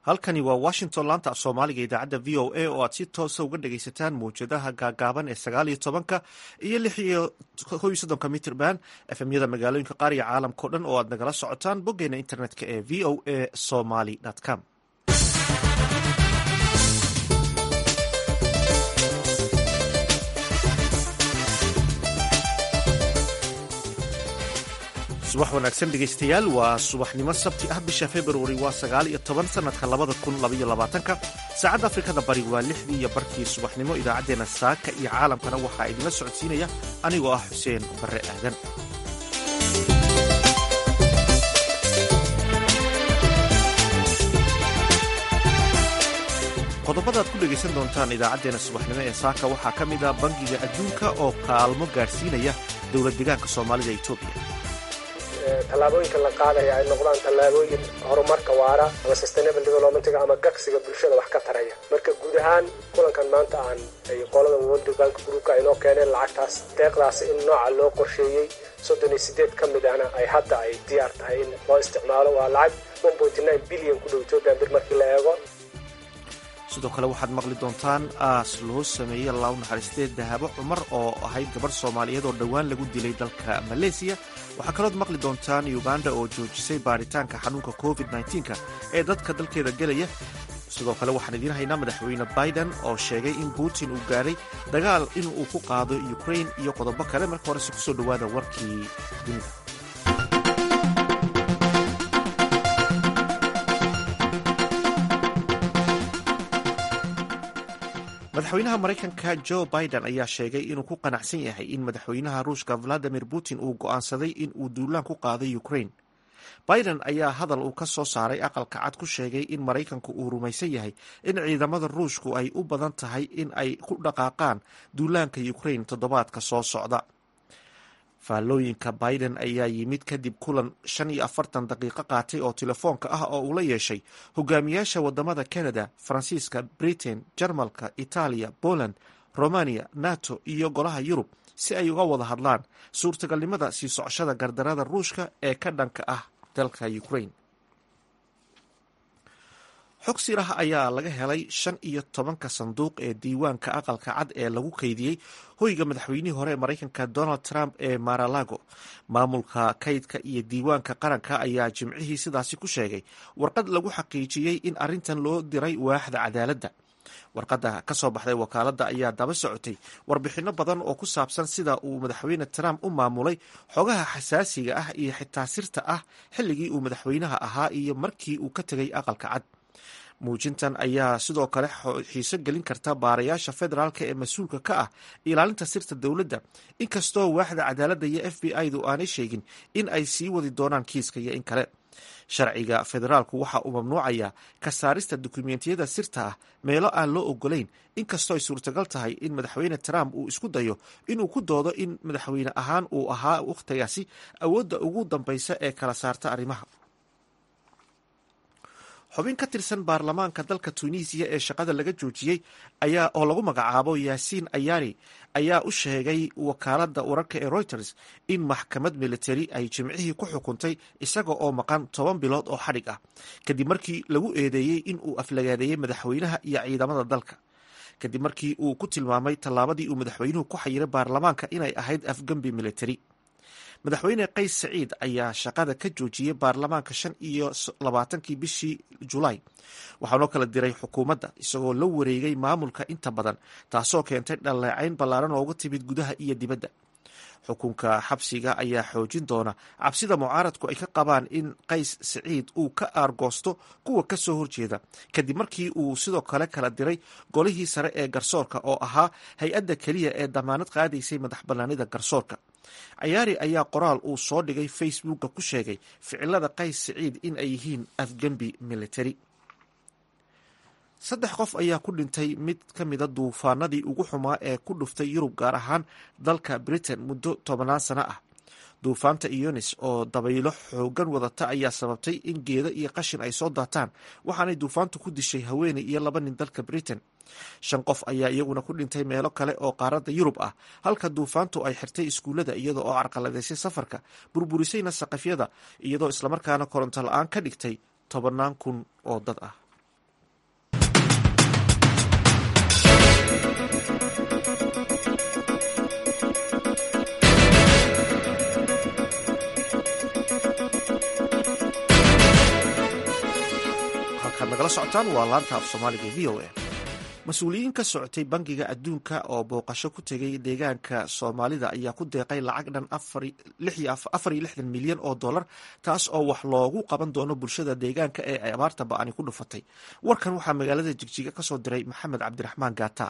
halkani waa washington laanta af soomaaliga idaacadda v o a oo aad si toosa uga dhagaysataan mawjadaha gaagaaban ee sagaal iyo tobanka iyo lix iyo kow iyo soddonka mitrband efemyada magaalooyinka qaar iyo caalamkao dhan oo aad nagala socotaan boggeena internetka ee v o a somaly com subax wanaagsan dhegaystayaal waa subaxnimo sabti ah bisha februari waa sagaal iyo toban sanadka labada kun labaiyo labaatanka saacadda afrikada bari waa lixdii iyo barkii subaxnimo idaacaddeenna saaka iyo caalamkana waxaa idinla socodsiinaya anigoo ah xuseen barre aadan qodobada ad ku dhegaysan doontaan idaacaddeenna subaxnimo ee saaka waxaa ka mid ah bangiga adduunka oo kaalmo gaadhsiinaya dowlad deegaanka soomaalida etoobiya tallaabooyinka la qaadaya ay noqdaan tallaabooyin horumarka waara ama sustainable developmentga ama gagsiga bulshada wax ka taraya marka guud ahaan kulankan maanta aan ay qolada world bank groupka aynoo keeneen lacagtaas deeqdaas in nooca loo qorsheeyey soddon iyo sideed ka mid ahna ay hadda ay diyaar tahay in loo isticmaalo waa lacag one pointy nine billion ku dhow ethoopian bir markii la eego sidoo kale waxaad maqli doontaan aas loo sameeyey law naxariistee dahabo cumar oo ahayd gabarh soomaaliyeed oo dhowaan lagu dilay dalka maleesiya waxaa kalood maqli doontaan uganda oo joojisay baaritaanka xanuunka covid nka ee dadka dalkeeda gelaya sidoo kale waxaan idiin haynaa madaxweyne biden oo sheegay in putin uu gaadhay dagaal in uu ku qaado ukrain iyo qodobo kale marka horese kusoo dhowaada warkii dunida madaxweynaha maraykanka jo biden ayaa sheegay inuu ku qanacsan yahay in madaxweynaha ruushka valadimir putin uu go'aansaday in uu duulaan ku qaaday ukrain biden ayaa hadal uu ka soo saaray aqalka cad ku sheegay in maraykanku uu rumaysan yahay in ciidamada ruushku ay u badan tahay in ay ku dhaqaaqaan duulaanka ukrain toddobaadka soo socda faallooyinka biden ayaa yimid kadib kulan shan iyo afartan daqiiqo qaatay oo telefoonka ah oo uu la yeeshay hogaamiyaasha wadamada canada faransiiska britain jarmalka itaaliya poland romania nato iyo golaha yurub si ay uga wada hadlaan suurtagalnimada sii socoshada gardarada ruushka ee ka dhanka ah dalka ukrain xog sirah ayaa laga helay shan iyo tobanka sanduuq ee diiwaanka aqalka cad ee lagu kaydiyey hoyga madaxweynihii hore ee maraykanka donald trump ee maralago maamulka kaydka iyo diiwaanka qaranka ayaa jimcihii sidaasi ku sheegay warqad lagu xaqiijiyey in arrintan loo diray waaxda cadaaladda warqadda ka soo baxday wakaaladda ayaa daba socotay warbixinno badan oo ku saabsan sida uu madaxweyne trump u maamulay xogaha xasaasiga ah iyo xitaa sirta ah xilligii uu madaxweynaha ahaa iyo markii uu ka tegay aqalka cad muujintan ayaa sidoo kale xiiso gelin karta baarayaasha federaalka ee mas-uulka ka ah ilaalinta sirta dowladda inkastoo waaxda cadaaladda iyo f b i-du aanay sheegin in ay sii wadi doonaan kiiska iyo in kale sharciga federaalku waxa uu mamnuucayaa ka saarista dukumentiyada sirta ah meelo aan loo ogolayn inkastoo ay suurtagal tahay in madaxweyne trump uu isku dayo inuu ku doodo in madaxweyne ahaan uu ahaa wakhtigaasi awoodda ugu dambaysa ee kala saarta arrimaha xubin ka tirsan baarlamaanka dalka tunisiya ee shaqada laga joojiyey ayaa oo lagu magacaabo yaasiin ayaari ayaa u sheegay wakaaladda wararka ee reuters in maxkamad militari ay jimcihii ku xukuntay isaga oo maqan toban bilood oo xadhig ah kadib markii lagu eedeeyey in uu aflagaadeeyey madaxweynaha iyo ciidamada dalka kadib markii uu ku tilmaamay tallaabadii uu madaxweynuhu ku xayiray baarlamaanka inay ahayd afgembi militari madaxweyne qays saciid ayaa shaqada ka joojiyey baarlamaanka shan iyo labaatankii bishii julaay waxaanoo kala diray xukuumadda isagoo la wareegay maamulka inta badan taasoo keentay dhaleecayn ballaaran ooga timid gudaha iyo dibadda xukunka xabsiga ayaa xoojin doona cabsida mucaaradku ay ka qabaan in qays saciid uu ka aargoosto kuwa ka soo horjeeda kadib markii uu sidoo kale kala diray golihii sare ee garsoorka oo ahaa hay-adda keliya ee damaanad qaadaysay madax bannaanida garsoorka cayaari ayaa qoraal uu soo dhigay facebooka ku sheegay ficilada qays saciid in ay yihiin afgembi military saddex qof ayaa ku dhintay mid ka mida duufaanadii ugu xumaa ee ku dhuftay yurub gaar ahaan dalka britain muddo tobanaan sano ah duufaanta ionis oo dabaylo xoogan wadata ayaa sababtay in geeda iyo qashin ay soo daataan waxaanay duufaantu ku dishay haweeney iyo laba nin dalka britain shan qof ayaa iyaguna ku dhintay meelo kale oo qaaradda yurub ah halka duufaantu ay xirtay iskuullada iyada oo carqaladaysay safarka burburisayna saqafyada iyadoo islamarkaana koronto la-aan ka dhigtay tobannaan kun oo dad ah halkaad nagala socotaan waa laanta af soomaaliga v o a mas-uuliyiin ka socotay bangiga adduunka oo booqasho ku tegay deegaanka soomaalida ayaa ku deeqay lacag dhan afar iyo lixdan milyan oo dollar taas oo wax loogu qaban doono bulshada deegaanka ee ay abaarta ba-ani ku dhufatay warkan waxaa magaalada jigjiga kasoo diray maxamed cabdiraxmaan gaata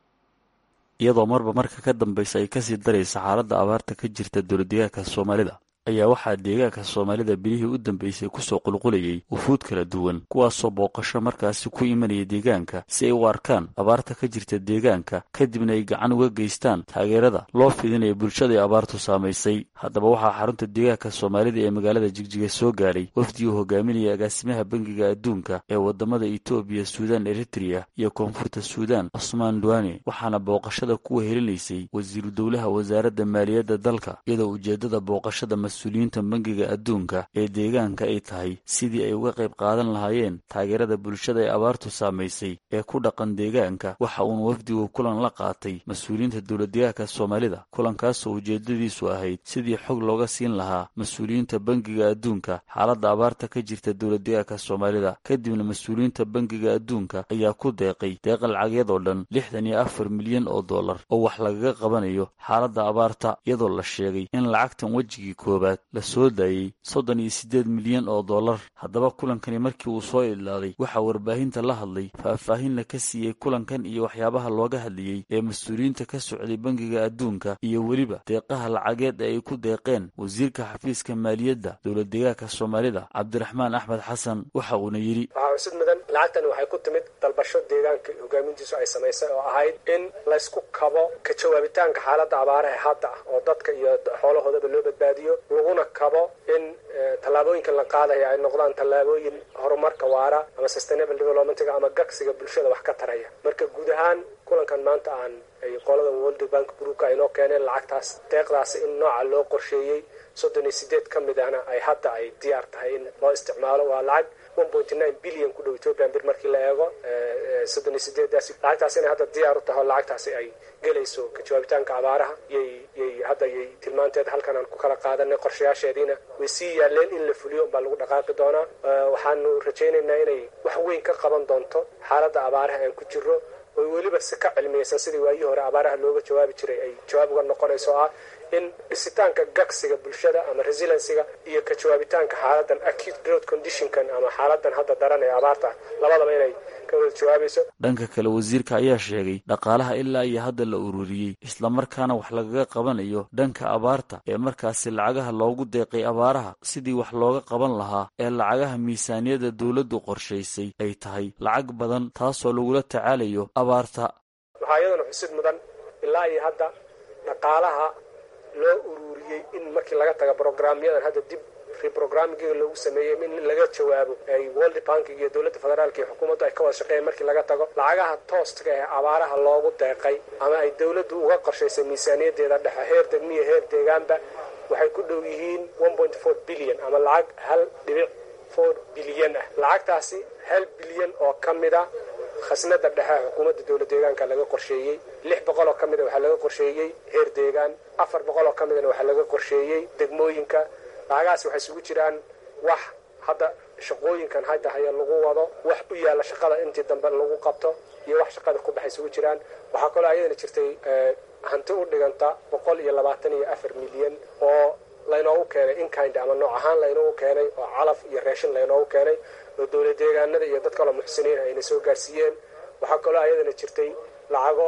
iyadoo marba marka ka dambaysa ay kasii daraysa xaaladda abaarta ka jirta dowladdeegaanka soomaalida ayaa waxaa deegaanka soomaalida bilihii u dambeysay kusoo qulqulayay wufuud kala duwan kuwaasoo booqasho markaasi ku imanaya deegaanka si ay u arkaan abaarta ka jirta deegaanka kadibna ay gacan uga geystaan taageerada loo fidinaya bulshada ay abaartu saamaysay haddaba waxaa xarunta deegaanka soomaalida ee magaalada jigjiga soo gaadhay wafdi uu hogaaminaya agaasimaha bangiga adduunka ee wadamada etoobiya suudaan eritreya iyo koonfurta suudaan cusmaan duwane waxaana booqashada kuwa helinaysay wasiiru dowlaha wasaaradda maaliyadda dalka iyadoo ujeedada booqashada mas-uuliyiinta bangiga adduunka ee deegaanka ay tahay sidii ay uga qayb qaadan lahaayeen taageerada bulshada ee abaartu saamaysay ee ku dhaqan deegaanka waxa uuna wafdigu kulan la qaatay mas-uuliyiinta dowladdeegaanka soomaalida kulankaasoo ujeedadiisu ahayd sidii xog looga siin lahaa mas-uuliyiinta bangiga adduunka xaaladda abaarta ka jirta dowladdeegaanka soomaalida kadibna mas-uuliyiinta bangiga adduunka ayaa ku deeqay deeqa lacagyadoo dhan lixdan iyo afar milyan oo dollar oo wax lagaga qabanayo xaaladda abaarta iyadoo la sheegay in lacagtan wejigii koobaad la soo daayey soddon iyo siddeed milyan oo dollar haddaba kulankani markii uu soo idlaaday waxaa warbaahinta la hadlay faahfaahinna ka siiyey kulankan iyo waxyaabaha looga hadlayey ee mas-uuliyiinta ka socday bangiga adduunka iyo weliba deeqaha lacageed ee ay ku deeqeen wasiirka xafiiska maaliyadda dowladdeegaanka soomaalida cabdiraxmaan axmed xasan waxa uuna yidhi waxaa xusid mudan lacagtani waxay ku timid dalbasho deegaanka hogaamintiisu ay samaysay oo ahayd in laysku kabo ka jawaabitaanka xaaladda abaaraha hadda ah oo dadka iyo xoolahoodaba loo badbaadiyo laguna kabo in tallaabooyinka la qaadaya ay noqdaan tallaabooyin horumarka waara ama sustainable developmentiga ama gagsiga bulshada wax ka taraya marka guud ahaan kulankan maanta aan ay qolada world bank groupka ay noo keeneen lacagtaas deeqdaasi in nooca loo qorsheeyey soddon iyo sideed ka mid ahna ay hadda ay diyaar tahay in loo isticmaalo waa lacag one point nine billion ku dhow ethiopian bir markii la eego soddon iyo sideedaasi lacagtaas inay hadda diyaar u tahay oo lacagtaasi ay gelayso ka jawaabitaanka abaaraha yay yay hadda yay tilmaanteeda halkan aan ku kala qaadanay qorshayaasheediina way sii yaaleen in la fuliyo unbaa lagu dhaqaaqi doonaa waxaanu rajaynaynaa inay wax weyn ka qaban doonto xaaladda abaaraha aan ku jiro oo weliba si ka cilmiyeysan sidii waayii hore abaaraha looga jawaabi jiray ay jawaab uga noqonayso ah in dhisitaanka gagsiga bulshada ama resilensiga iyo ka jawaabitaanka xaaladan acute growth conditionkan ama xaaladan hadda daran ee abaarta labadaba inay ka wada jawaabayso dhanka kale wasiirka ayaa sheegay dhaqaalaha ilaa iyo hadda la ururiyey islamarkaana wax lagaga qabanayo dhanka abaarta ee markaasi lacagaha loogu deeqay abaaraha sidii wax looga qaban lahaa ee lacagaha miisaaniyadda dowladdu qorshaysay ay tahay lacag badan taasoo lagula tacaalayo abaarta waxaa iyadana xusid mudan ilaa iyo hadda dhaqaalaha loo ururiyey in markii laga taga brograamyadan hadda dib reprogrammingiga loogu sameeyey in laga jawaabo ay world bankiga iyo dowladda federaalka iyo xukuumaddu ay ka wada shaqeeyeen markii laga tago lacagaha tooska ee abaaraha loogu deeqay ama ay dowladdu uga qorshaysay miisaaniyadeeda dhexe heer degmiya heer deegaanba waxay ku dhow yihiin one point four billion ama lacag hal dhibic four bilyan ah lacagtaasi hal bilyan oo ka mid a khasnada dhexe xukuumadda dowla deegaanka laga qorsheeyey lix boqol oo ka mida waxaa laga qorsheeyey heer deegaan afar boqol oo ka midana waxaa laga qorsheeyey degmooyinka lacagahaas waxay isugu jiraan wax hadda shaqooyinkan hadda haya lagu wado wax u yaalla shaqada intii dambe lagu qabto iyo wax shaqada ku baxay isugu jiraan waxaa kaloo ayadana jirtay hanti u dhiganta boqol iyo labaatan iyo afar milyan oo laynoogu keenay inkind ama nooc ahaan laynoogu keenay oo calaf iyo reeshin laynoogu keenay oo dowla deegaanada iyo dad kaloo muxsiniin ayna soo gaarsiiyeen waxaa kaloo ayadana jirtay lacago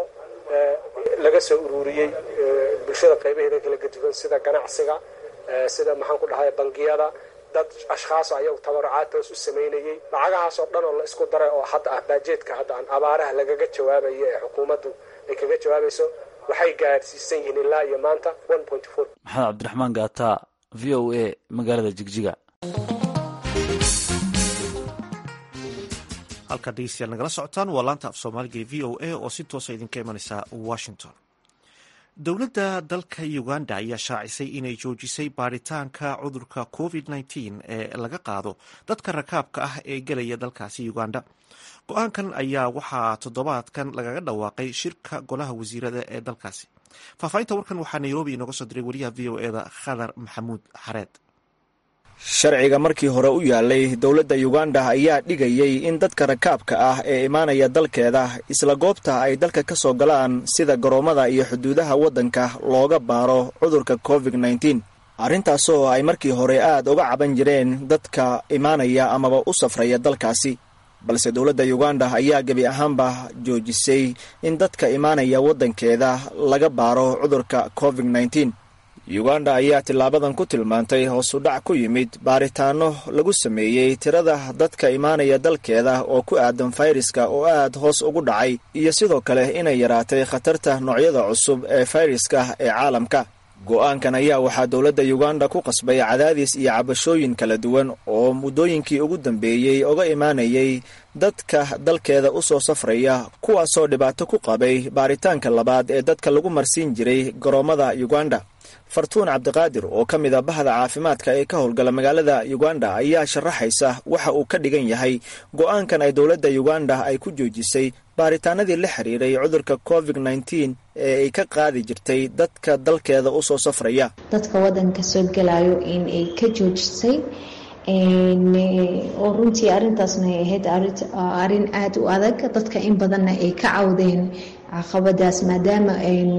laga soo ururiyey bulshada qaybaheeda kala gaduwan sida ganacsiga sida maxaan ku dhahay bangiyada dad ashkhaas ayagu tabarucaad toos u samaynayey lacagahaasoo dhan oo la isku daray oo hadda ah baajeedka hadda aan abaaraha lagaga jawaabayo ee xukuumaddu ay kaga jawaabayso waxay gaadhsiisan yihiin ilaa iyo maanta one point four maxamed cabdiraxmaan gaata v o a magaalada jigjiga halkaad dhegeystayaal nagala socotaan waa laanta af soomaaliga ee v o a oo si toosa idinka imanaysa washington dowladda dalka uganda ayaa shaacisay inay joojisay baaritaanka cudurka covid nteen ee laga qaado dadka rakaabka ah ee gelaya dalkaasi uganda go-aankan ayaa waxaa toddobaadkan lagaga dhawaaqay shirka golaha wasiirada ee dalkaasi faahfaahinta warkan waxaa nairobi inooga soo diray wariyaha v o eda khadar maxamuud xareed sharciga markii hore u yaalay dowladda uganda ayaa dhigayay in dadka rakaabka ah ee imaanaya dalkeeda isla goobta ay dalka ka soo galaan sida garoommada iyo xuduudaha waddanka looga baaro cudurka covid nneteen arrintaasoo ay markii hore aad uga caban jireen dadka imaanaya amaba u safraya dalkaasi balse dowladda uganda ayaa gebi ahaanba joojisay in dadka imaanaya waddankeeda laga baaro cudurka covid nneteen uganda ayaa tilaabadan ku tilmaantay hoos u dhac ku yimid baaritaano lagu sameeyey tirada dadka imaanaya dalkeeda oo ku aadan fayraska oo aad hoos ugu dhacay iyo sidoo kale inay yaraatay khatarta noocyada cusub ee fayraska ee caalamka go-aankan ayaa waxaa dowladda uganda ku qasbay cadaadis iyo cabashooyin kala duwan oo muddooyinkii ugu dambeeyey oga imaanayay dadka dalkeeda u soo safraya kuwaasoo dhibaato ku qabay baaritaanka labaad ee dadka lagu marsiin jiray garoommada uganda fartuun cabdiqaadir oo ka mid a bahda caafimaadka ee ka howlgala magaalada uganda ayaa sharaxaysa waxa uu ka dhigan yahay go-aankan ay dowladda uganda ay ku joojisay baaritaanadii la xiriiray cudurka covid nneteen ee ay ka qaadi jirtay dadka dalkeeda u soo safraya dadka wadanka soo gelayo in ay ka joojisay oo runtii arintaasna ay ahayd arin aada u adag dadka in badanna ay ka cawdeen caqabadaas maadaama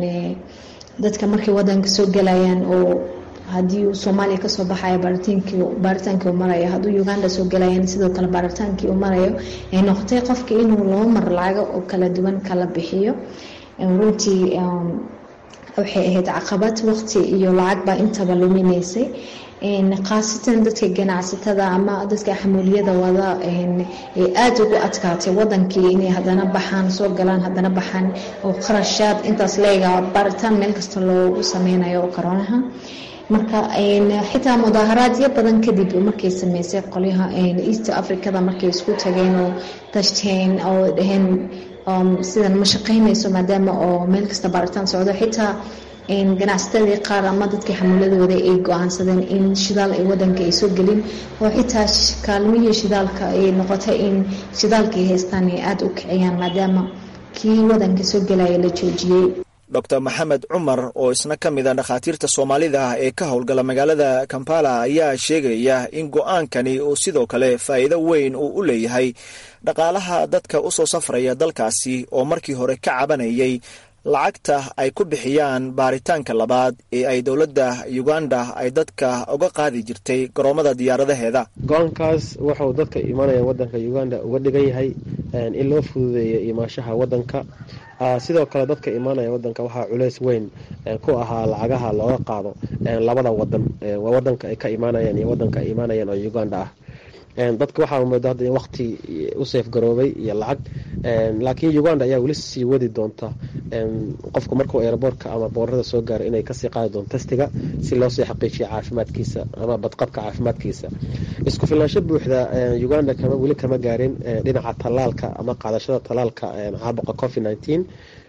dadka markay wadanka soo gelayaan oo haddii uu soomaaliya kasoo baxayo baaritaankii u marayo hadduu uganda soo gelayaan sidoo kale baaritaankii u marayo ay noqotay qofka inuu laba mar lacago oo kala duwan kala bixiyo runtii waxay ahayd caqabad waqti iyo lacag baa intaba luminaysay khaasatan dadka ganacsatada ama dadka xamuuliyada wada ay aada ugu adkaatay wadankii inay hadana baxaan soo galaan hadana baxaan oo qarashaad intaas leega baaritaan meel kasta loogu sameynayo oo koronaha marka xitaa mudaaharaadyo badan kadib markay sameysay qolyaha east africada markay isku tageen oo tashteen oo dhaheen sidan ma shaqeynayso maadaama oo meel kasta baaritaan socdo xitaa ganacsatadii qaar ama dadkii xamuuladooda ay go-aansadeen in shidaal ay wadanka ay soo gelin oo xitaa kaalmihii shidaalka ay noqotay in shidaalkay haystaan ay aada u kiciyaan maadaama kii wadanka soo gelaya la joojiyey doctor maxamed cumar oo isna ka mid a dhakhaatiirta soomaalida ah ee ka howlgala magaalada kampala ayaa sheegaya in go-aankani uu sidoo kale faa'iido weyn uu u leeyahay dhaqaalaha dadka u soo safraya dalkaasi oo markii hore ka cabanayay lacagta ay ku bixiyaan baaritaanka labaad ee ay dowladda uganda ay dadka uga qaadi jirtay garoommada diyaaradaheeda go-aankaas wuxuu dadka imanaya wadanka uganda uga dhigan yahay in loo fududeeyo imaashaha wadanka sidoo kale dadka imaanaya wadanka waxaa culeys weyn ku ahaa lacagaha looga qaado labada wadan wadanka ay ka imaanayaan iyo wadanka ay imaanayaan oo uganda ah dadka waxaa mooda hadda in waqti u seef garoobay iyo lacag laakiin uganda ayaa weli sii wadi doonta qofku markuu aeroboortka ama boorada soo gaaro inay kasii qaadi doonto testiga si loosii xaqiijiyo caafimaadkiisa ama badqabka caafimaadkiisa isku filnaansho buuxda uganda kama weli kama gaarin dhinaca tallaalka ama qaadashada tallaalka caabuqa covid nineteen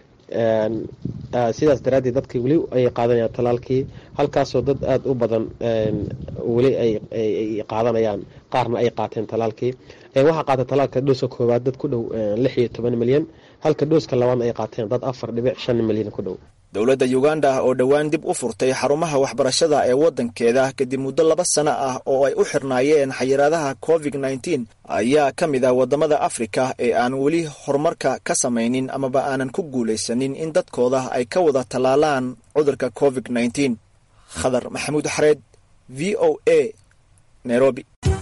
sidaas daraaddeed dadka weli ay qaadanayaan tallaalkii halkaasoo dad aada u badan weli ay qaadanayaan qaarna ay qaateen tallaalkii waxaa qaatay tallaalka dhooska koowaad dad ku dhow lix iyo toban milyan halka dhooska labaadna ay qaateen dad afar dhibic shan milyan ku dhow dowladda uganda oo dhowaan dib u furtay xarumaha waxbarashada ee waddankeeda kadib muddo laba sano ah oo ay u xirnaayeen xayiraadaha covid nneteen ayaa ka mid ah waddamada afrika ee aan weli horumarka ka samaynin amaba aanan ku guulaysanin in dadkooda ay ka wada tallaalaan cudurka covid nneteen khadar maxamuud xareed v o a nairobi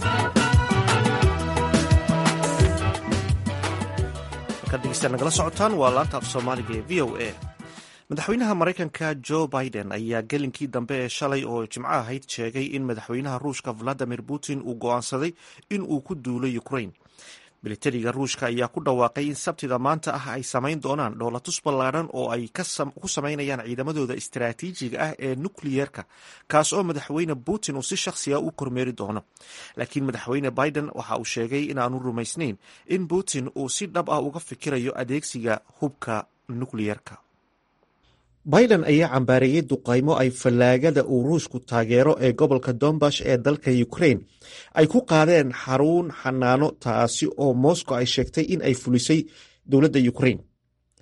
nagala socotaan waa laanta af soomaaliga ee v o a madaxweynaha maraykanka jo biden ayaa gelinkii dambe ee shalay oo jimco ahayd sheegay in madaxweynaha ruushka valadimir putin uu go'aansaday in uu ku duulo ukrain militariga ruushka ayaa ku dhawaaqay in sabtida maanta ah ay samayn doonaan dhoolatus ballaadhan oo ay ku samaynayaan ciidamadooda istaraatiijiga ah ee nukliyeerka kaas oo madaxweyne putin uu si shakhsiga u kormeeri doono laakiin madaxweyne biden waxa uu sheegay inaanu rumaysnayn in putin uu si dhab ah uga fikirayo adeegsiga hubka nukliyeerka biden ayaa cambaareeyey duqaymo ay fallaagada uu ruushku taageero ee gobolka dombash ee dalka ukrain ay ku qaadeen xarun xanaano taasi oo moscow ay sheegtay in ay fulisay dowladda ukrain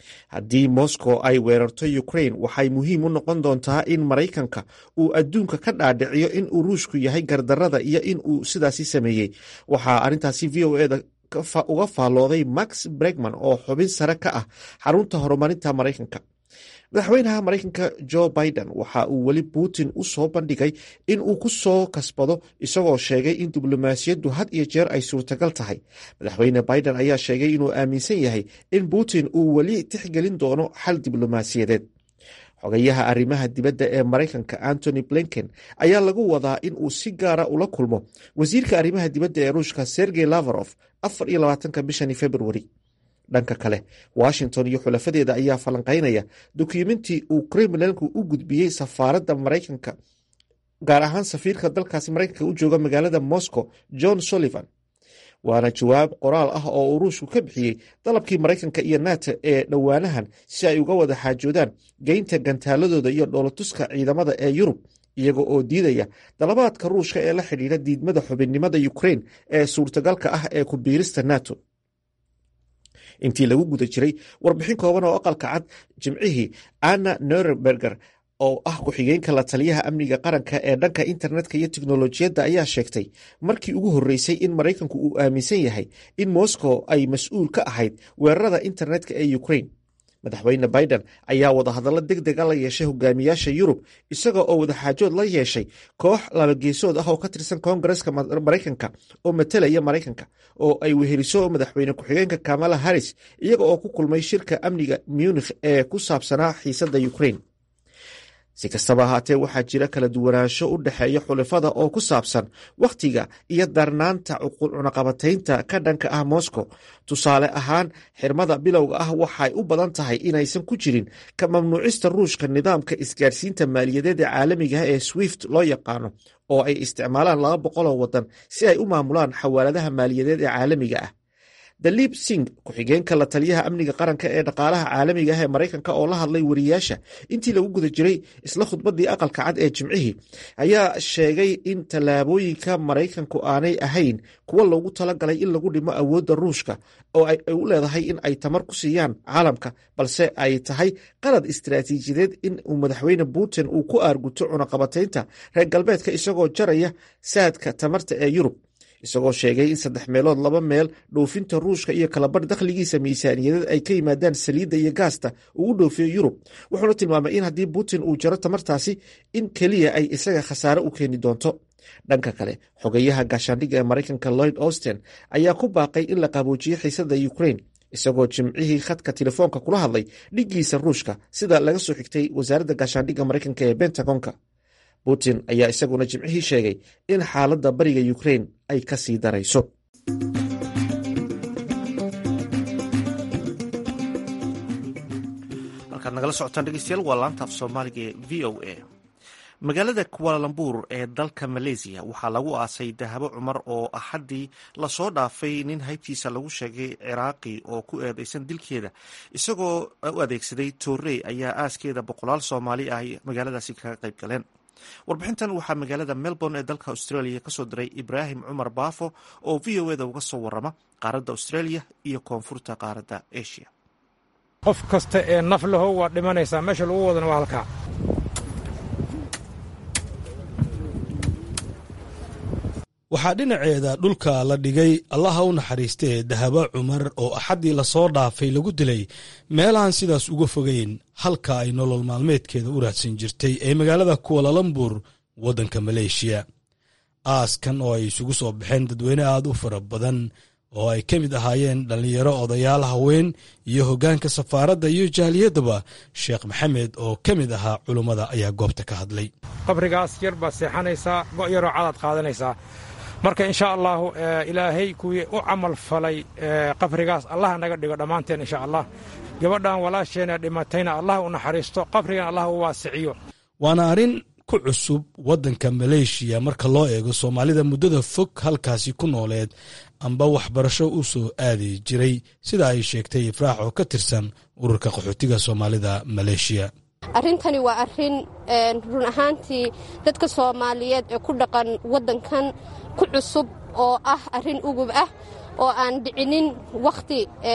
haddii moscow ay weerarto ukraine waxay muhiim u noqon doontaa in maraykanka uu adduunka ka dhaadhiciyo in uu ruushku yahay gardarada iyo in uu sidaasi sameeyey waxaa arrintaasi v o eda uga faallooday max bregman oo xubin sare ka ah xarunta horumarinta maraykanka madaxweynaha maraykanka jo biden waxa uu weli putin u soo bandhigay in uu ku soo kasbado isagoo sheegay in diblomaasiyaddu had iyo jeer ay suurtagal tahay madaxweyne biden ayaa sheegay inuu aaminsan yahay in putin uu weli tixgelin doono xal diblomaasiyadeed xogayaha arrimaha dibadda ee maraykanka antony blinken ayaa lagu wadaa in uu si gaara ula kulmo wasiirka arrimaha dibadda ee ruushka sergey lafarof afar iyo labaatanka bishani februari dhanka kale washington iyo xulafadeeda ayaa falanqaynaya dukumentii uu kremlinku u gudbiyey safaaradda maraykanka gaar ahaan safiirka dalkaasi maraykanka u jooga magaalada moscow john sullivan waana jawaab qoraal ah oo uu ruushku ka bixiyey dalabkii maraykanka iyo nato ee dhowaanahan si ay uga wada xaajoodaan geynta gantaaladooda iyo dhoolatuska ciidamada ee yurub iyaga oo diidaya dalabaadka ruushka ee la xidhiidha diidmada xubinnimada ukraine ee suurtagalka ah ee ku biirista nato intii lagu guda jiray warbixin kooban oo aqalka cad jimcihii anna norenberger oo ah ku-xigeenka la taliyaha amniga qaranka ee dhanka internetka iyo teknolojiyadda ayaa sheegtay markii ugu horreysay in maraykanku uu aaminsan yahay in moscow ay mas-uul ka ahayd weerarada internetka ee ukraine madaxweyne biden ayaa wadahadallo deg dega la yeeshay hogaamiyaasha yurub isaga oo wadaxaajood la yeeshay koox labageesood ah oo ka tirsan koongareska maraykanka oo matalaya maraykanka oo ay weheliso madaxweyne ku-xigeenka kamala harris iyaga oo ku kulmay shirka amniga munikh ee ku saabsanaa xiisadda ukraine si kastaba ahaatee waxaa jira kala duwanaansho u dhexeeya xulafada oo ku saabsan wakhtiga iyo darnaanta cunaqabataynta ka dhanka ah moscow tusaale ahaan xirmada bilowga ah waxay u badan tahay inaysan ku jirin ka mamnuucista ruushka nidaamka isgaadhsiinta maaliyadeed ee caalamiga ah ee swift loo yaqaano oo ay isticmaalaan laba boqoloo waddan si ay u maamulaan xawaaladaha maaliyadeed ee caalamiga ah daliib sing ku-xigeenka la taliyaha amniga qaranka ee dhaqaalaha caalamiga ah ee maraykanka oo la hadlay wariyaasha intii lagu guda jiray isla khudbaddii aqalka cad ee jimcihii ayaa sheegay in tallaabooyinka maraykanku aanay ahayn kuwa loogu talagalay in lagu dhimo awoodda ruushka oo ay u leedahay in ay tamar ku siiyaan caalamka balse ay tahay qalad istaraatiijiyadeed in uu madaxweyne putin uu ku aarguto cunaqabataynta reer galbeedka isagoo jaraya saadka tamarta ee yurub isagoo sheegay in saddex meelood laba meel dhoofinta ruushka iyo kalabarh dakhligiisa miisaaniyadeed ay ka yimaadaan saliidda iyo gaasta uu u dhoofiyo yurub wuxuuna tilmaamay in haddii putin uu jaro tamartaasi in keliya ay isaga khasaare u keeni doonto dhanka kale xogayaha gaashaandhigga ee maraykanka lloyd austen ayaa ku baaqay in la qaboojiyo xiisadda ukraine isagoo jimcihii khadka telefoonka kula hadlay dhiggiisa ruushka sida laga soo xigtay wasaaradda gaashaandhigga maraykanka ee bentagonka putin ayaa isaguna jimcihii sheegay in xaaladda bariga ukraine ay ka sii darayso halkaad nagala socotaan dhegeystayaal waa laanta af soomaaliga ee v o a magaalada kualambuur ee dalka maleysiya waxaa lagu aasay dahabo cumar oo axaddii lasoo dhaafay nin haybtiisa lagu sheegay ciraaqi oo ku eedeysan dilkeeda isagoo u adeegsaday toorey ayaa aaskeeda boqolaal soomaali ah magaaladaasi kaga qayb galeen warbixintan waxaa magaalada melbourne ee dalka australia kasoo diray ibraahim cumar baafo oo v o eda uga soo warama qaaradda australia iyo koonfurta qaaradda asia qof kasta ee naf lahow waa dhimanaysaa meesha lagu wadana waa halkaa waxaa dhinaceeda dhulka la dhigay allaha u naxariistee dahabo cumar oo axaddii lasoo dhaafay lagu dilay meelahan sidaas uga fogeyn halka ay nolol maalmeedkeeda u raadsan jirtay ee magaalada kuwalalambur waddanka maleeshiya aaskan oo ay isugu soo baxeen dadweyne aad u fara badan oo ay ka mid ahaayeen dhallinyaro odayaal haween iyo hoggaanka safaaradda iyo jaaliyaddaba sheekh maxamed oo ka mid ahaa culummada ayaa goobta ka hadlay qabrigaas yar baad seexanaysaa go' yaroo cadaad qaadanaysaa marka insha allaahu ilaahay kuwii u camal falay qabrigaas allah naga dhigo dhammaanteen insha allah gabadhan walaasheena dhimatayna allah u naxariisto qabrigan allah u waasiciyo waana arrin ku cusub waddanka maleeshiya marka loo eego soomaalida muddada fog halkaasi ku nooleed amba waxbarasho u soo aadi jiray sida ay sheegtay ifraax oo ka tirsan ururka qaxootiga soomaalida maleeshiya arrintani waa arrin run ahaantii dadka soomaaliyeed ee ku dhaqan waddankan ku cusub oo ah arrin ugub ah oo aan dhicinin wakhti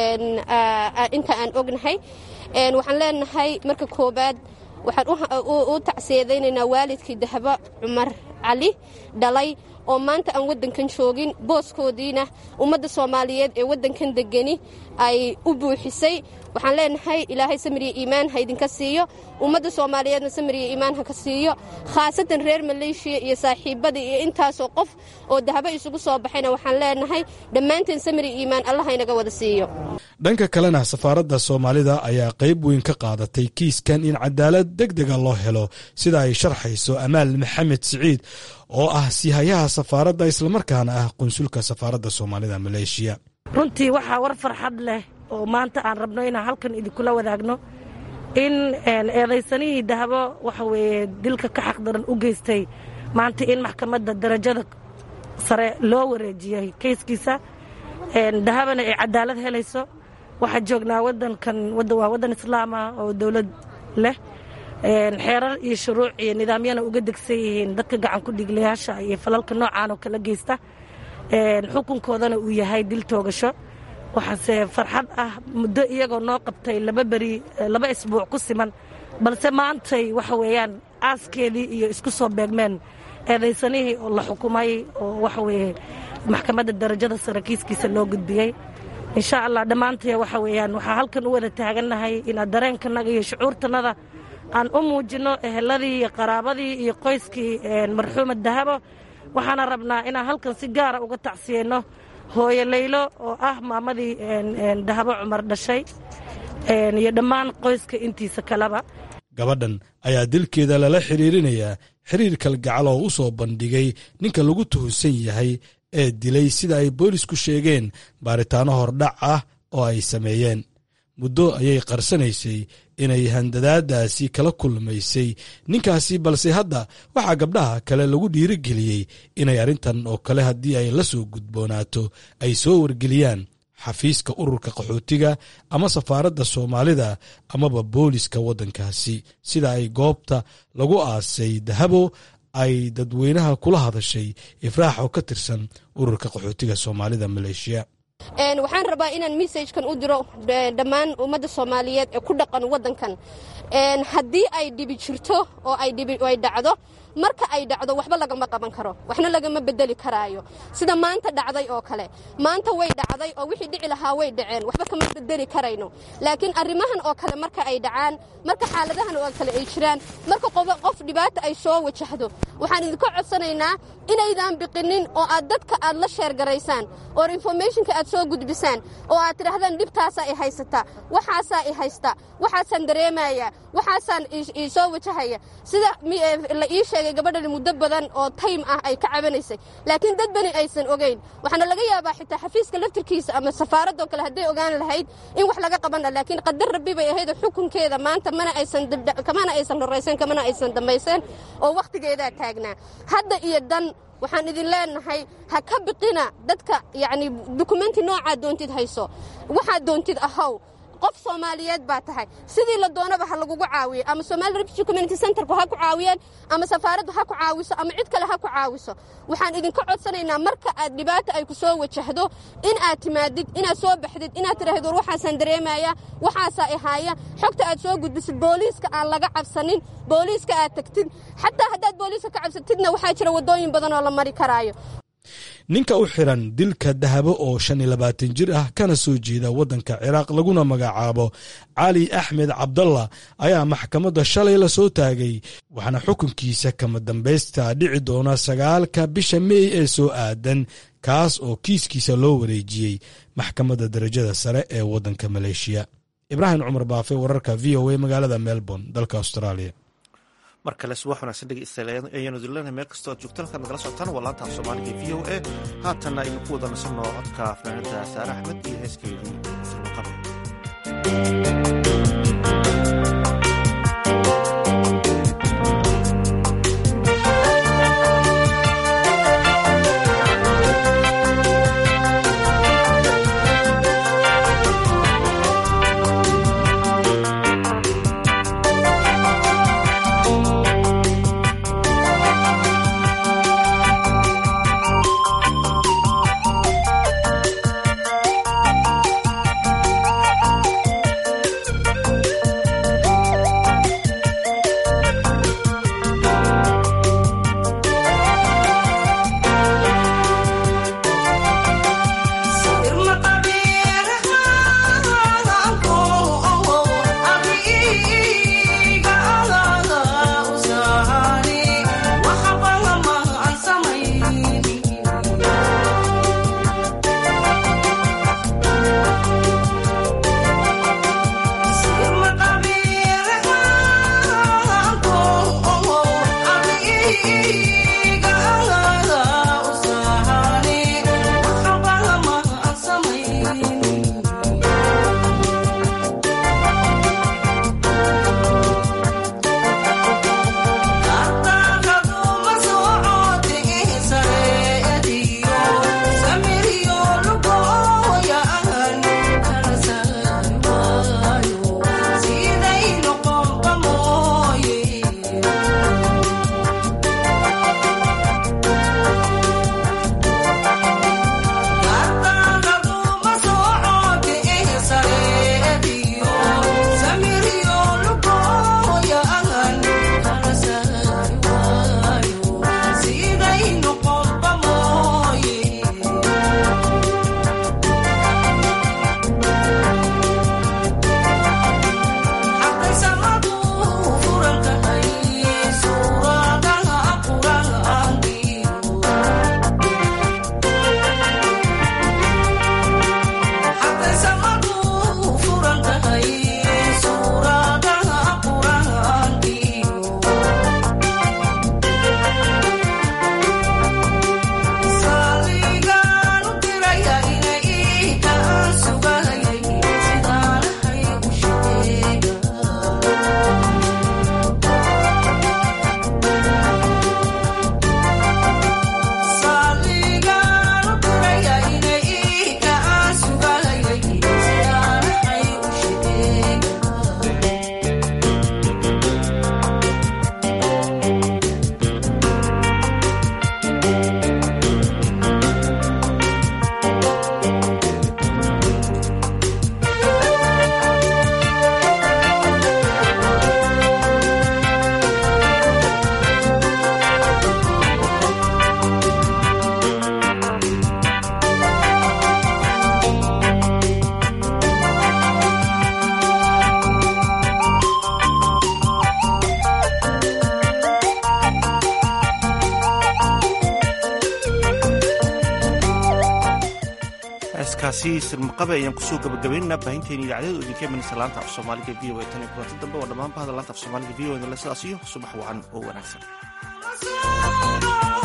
inta aan ognahay waxaan leenahay marka koowaad waxaan u tacsiyadaynaynaa waalidkii dahabo cumar cali dhalay oo maanta aan waddankan joogin booskoodiina ummadda soomaaliyeed ee waddankan degani ay u buuxisay waxaan leenahay ilaahay samiriya iimaan ha idinka siiyo ummadda soomaaliyeedna samiriya iimaan ha ka siiyo khaasatan reer maleeshiya iyo saaxiibadii iyo intaasoo qof oo dahabo isugu soo baxayna waxaan leenahay dhammaanteen samiriya iimaan allah inaga wada siiyo dhanka kalena safaaradda soomaalida ayaa qayb weyn ka qaadatay kiiskan in cadaalad deg dega loo helo sida ay sharxayso amaal maxamed siciid oo ah siihayaha safaaradda islamarkaana ah qunsulka safaaradda soomaalida maleeshiya runtii waxaa war farxad leh oo maanta aan rabno inaan halkan idinkula wadaagno in eedaysanihii dahabo waxa weeye dilka ka xaqdaran u geystay maanta in maxkamadda darajada sare loo wareejiyey kayskiisa dahabana ay cadaalad helayso waxaa joognaa wadankan waa waddan islaama oo dowlad leh xeerar iyo shuruuc iyo nidaamyana uga degsan yihiin dadka gacan ku dhiglayaasha iyo falalka noocaan oo kala geysta xukunkoodana uu yahay dil toogasho waxaase farxad ah muddo iyagoo noo qabtay laba beri laba isbuuc ku siman balse maantay waxa weeyaan aaskeedii iyo isku soo beegmeen eedaysanihii oo la xukumay oo waxa weeye maxkamadda darajada sare kiiskiisa loo gudbiyey insha allah dhammaantaya waxa weeyaan waxaa halkan u wada taagannahay inaad dareenkanaga iyo shucuurtanada aan u muujinno eheladii iyo qaraabadii iyo qoyskii marxuuma dahabo waxaana rabnaa inaan halkan si gaara uga tacsiyeyno hooyo laylo oo ah maamadii dahabo cumar dhashay iyo dhammaan qoyska intiisa kaleba gabadhan ayaa dilkeeda lala xiriirinayaa xiriir kalgacal oo u soo bandhigay ninka lagu tuhusan yahay ee dilay sida ay boolisku sheegeen baaritaanno hordhac ah oo ay sameeyeen muddo ayay qarsanaysay inay handadaadaasi kala kulmaysay ninkaasi balse hadda waxaa gabdhaha kale lagu dhiirigeliyey inay arrintan oo kale haddii ay la soo gudboonaato ay soo wargeliyaan xafiiska ururka qaxootiga ama safaaradda soomaalida amaba booliska waddankaasi sida ay goobta lagu aasay dahabo ay dadweynaha kula hadashay ifraax oo ka tirsan ururka qaxootiga soomaalida maleeshiya waxaan rabaa inaan messajkan u diro dhammaan ummadda soomaaliyeed ee ku dhaqan waddankan haddii ay dhibi jirto oo ay dhacdo marka ay dhacdo waxba lagama qaban karo waxna lagama bedeli karaayo sida maanta dhacday oo kale maanta way dhacday oo wixii dhici lahaa way dhaceen waxba kama bedeli karayno laakiin arrimahan oo kale marka ay dhacaan marka xaaladahan oo kale ay jiraan marka qof dhibaata ay soo wajahdo waxaan idinka codsanaynaa inaydan biqinin oo aad dadka aad la sheergaraysaan oo informationka aad soo gudbisaan oo aad tidhahdaan dhibtaasaa i haysata waxaasaa i haysta waxaasaan dareemaya waxaasaan isoo wajahaya sida la ii sheegay gabadhani muddo badan oo taym ah ay ka cabanaysay laakiin dad bani aysan ogayn waxaana laga yaabaa xitaa xafiiska laftirkiisa ama safaaradoo kale hadday ogaan lahayd in wax laga qabana laakiin qadar rabbi bay ahayd xukunkeeda maanta mana aysan horaysan kamana aysan dambayseen oo wakhtigeedaa taagnaa hadda iyo dan waxaan idin leenahay ha ka biqina dadka yacni dukumenti noocaa doontid hayso waxaad doontid ahaw qof soomaaliyeed baa tahay sidii la doonaba ha lagugu caawiyo ama somali refugee community centerku ha ku caawiyeen ama safaaraddu ha ku caawiso ama cid kale ha ku caawiso waxaan idinka codsanaynaa marka aad dhibaata ay ku soo wajahdo in aad timaadid inaad soo baxdid inaad tidhaahdo war waxaasaan dareemaya waxaasaa ihaaya xogta aad soo gudbisid booliiska aan laga cabsanin booliiska aad tagtid xataa haddaad booliiska ka cabsatidna waxaa jira waddooyin badan oo la mari karaayo ninka u xiran dilka dahabo oo shan iyo labaatan jir ah kana soo jeeda waddanka ciraaq laguna magacaabo cali axmed cabdalla ayaa maxkamadda shalay la soo taagay waxaana xukunkiisa kama dambaysta dhici doona sagaalka bisha meey ee soo aadan kaas oo kiiskiisa loo wareejiyey maxkamadda darajada sare ee waddanka maleeshiya ibraahim cumar baafe wararka v o a magaalada melbourne dalka australia mar kale subax wanaagsan dhegeystayaal ayaanu dilana meel kastoo aad joogtaan halkaad nagala socotaan waa laantaaf soomaaliga v o a haatanna aynu ku wada nasanno codka fanaanada saare axmed iyo heeskeedii firmaqabe heestaasi sirmaqabe ayaan kusoo gabagabaynana baahinteena idaacadyadu idinka imanaysa laanta af soomaaliga v o a tan iyo kulanti dambe waa dhammaan bahda laanta af soomaaliga v o a sidaas iyo subax wacan oo wanaagsan